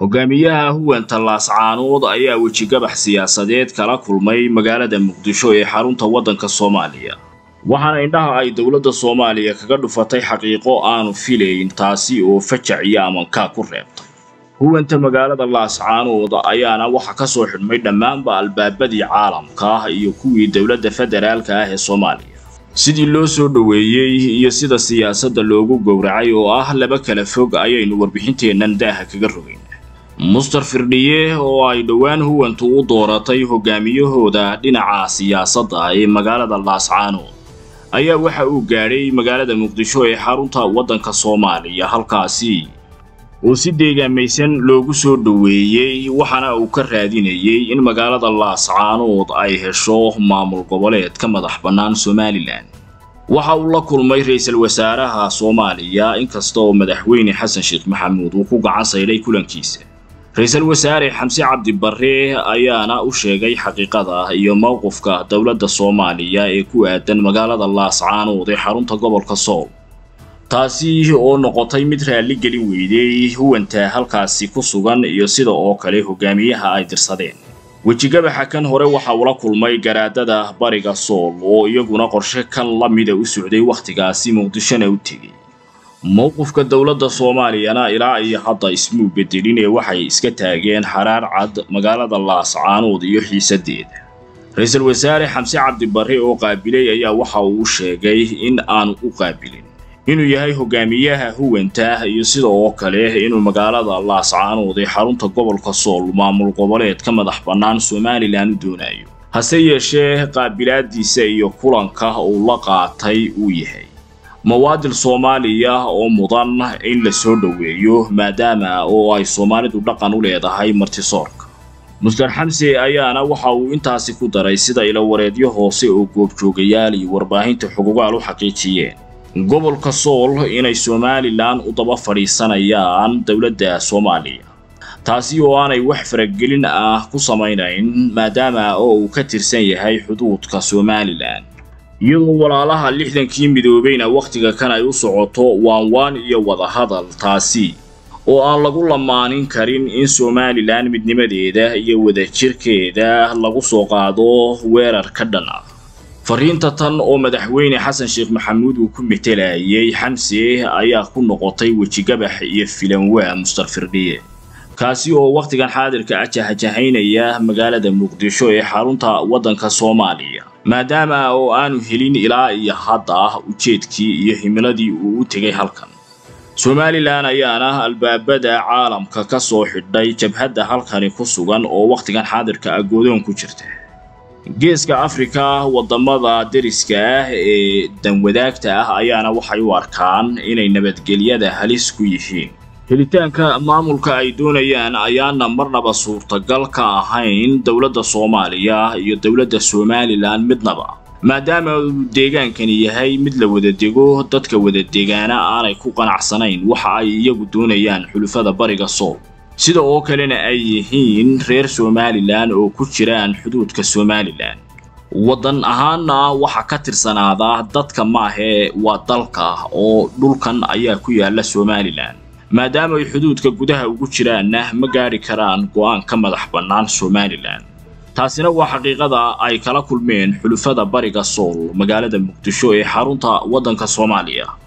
hogaamiyaha huwanta laascaanood ayaa wejigabax siyaasadeed kala kulmay magaalada muqdisho ee xarunta waddanka soomaaliya waxaana indhaha ay dowladda soomaaliya kaga dhufatay xaqiiqo aanu filayn taasi oo fajac iyo amankaa ku reebtay huwanta magaalada laascaanood ayaana waxa ka soo xidhmay dhammaanba albaabadii caalamka iyo kuwii dowladda federaalka ah ee soomaaliya sidii loo soo dhoweeyey iyo sida siyaasadda loogu gowracay oo ah laba kala fog ayaynu warbixinteennan daaha kaga rogayn muster firdhiye oo ay dhowaan huwantu u dooratay hogaamiyahooda dhinaca siyaasadda ee magaalada laascaanood ayaa waxa uu gaadhay magaalada muqdisho ee xarunta waddanka soomaaliya halkaasi oo si deegaamaysan loogu soo dhoweeyey waxaana uu ka raadinayay in magaalada laascaanood ay hesho maamul goboleed ka madax bannaan somalilan waxa uu la kulmay ra-iisul wasaaraha soomaaliya inkasta oo madaxweyne xasan sheekh maxamuud uu ku gacan saydhay kulankiisa ra-iisul wasaare xamse cabdi barre ayaana u sheegay xaqiiqada iyo mowqifka dowladda soomaaliya ee ku aadan magaalada laascaanood ee xarunta gobolka sool taasi oo noqotay mid raalli gelin weyday huwanta halkaasi ku sugan iyo sida oo kale hogaamiyaha ay dirsadeen wejigabaxa kan hore waxa uu la kulmay garaadada bariga sool oo iyaguna qorshe kan la mida u socday wakhtigaasi muqdishona u tegey mowqifka dowladda soomaaliyana ilaa iyo hadda ismuu bedelin ee waxay iska taageen xaraar cad magaalada laascaanood iyo xiisadeeda ra-iisul wasaare xamse cabdi barre oo qaabilay ayaa waxa uu sheegay in aanu u qaabilin inuu yahay hogaamiyaha huwanta iyo sida oo kale inuu magaalada laascaanood ee xarunta gobolka sool maamul goboleed ka madax bannaan somalilan u doonayo hase yeeshee qaabilaadiisa iyo kulanka uu la qaatay uu yahay mawaadil soomaaliya oo mudan in la soo dhoweeyo maadaama oo ay soomaalidu dhaqan u leedahay martisoorka muster xamse ayaana waxa uu intaasi ku daray sida ilawareedyo hoose oo goobjoogayaal iyo warbaahinta xugugaal u xaqiijiyeen gobolka sool inay somalilan u daba fadhiisanayaan dowladda soomaaliya taasi oo aanay wax faragelin ah ku samaynayn maadaama oo uu ka tirsan yahay xuduudka somalilan iyadoo walaalaha lixdankii midoobayna wakhtiga kan ay u socoto waanwaan iyo wadahadal taasi oo aan lagu lamaanin karin in somalilan midnimadeeda iyo wadajirkeeda lagu soo qaado weerar ka dhan ah fariinta tan oo madaxweyne xasan sheekh maxamuud uu ku metelayay xamse ayaa ku noqotay wejigabax iyo filanwaa muster firdhiye kaasi oo wakhtigan xaadirka ah jahajahaynaya magaalada muqdisho ee xarunta waddanka soomaaliya maadaama oo aanu helin ilaa iyo hadda ujeedkii iyo himiladii uu u tegay halkan somalilan ayaana albaabada caalamka ka soo xidhay jabhadda halkani ku sugan oo wakhtigan xaadirka ah goodoon ku jirta geeska afrika waddamada deriska ah ee danwadaagta ah ayaana waxay u arkaan inay nabadgelyada halis ku yihiin helitaanka maamulka ay doonayaan ayaana marnaba suurtagal ka ahayn dowladda soomaaliya iyo dowladda somalilan midnaba maadaama uu deegaankani yahay mid la wada dego dadka wada degaana aanay ku qanacsanayn waxa ay iyagu doonayaan xulufada bariga sool sida oo kalena ay yihiin reer somalilan oo ku jiraan xuduudka somalilan waddan ahaanna waxa ka tirsanaada dadka maahee waa dalka oo dhulkan ayaa ku yaala somalilan maadaama ay xuduudka gudaha ugu jiraanna ma gaadhi karaan go'aan ka madax bannaan somalilan taasina waa xaqiiqada ay kala kulmeen xulufada bariga sool magaalada muqdisho ee xarunta waddanka soomaaliya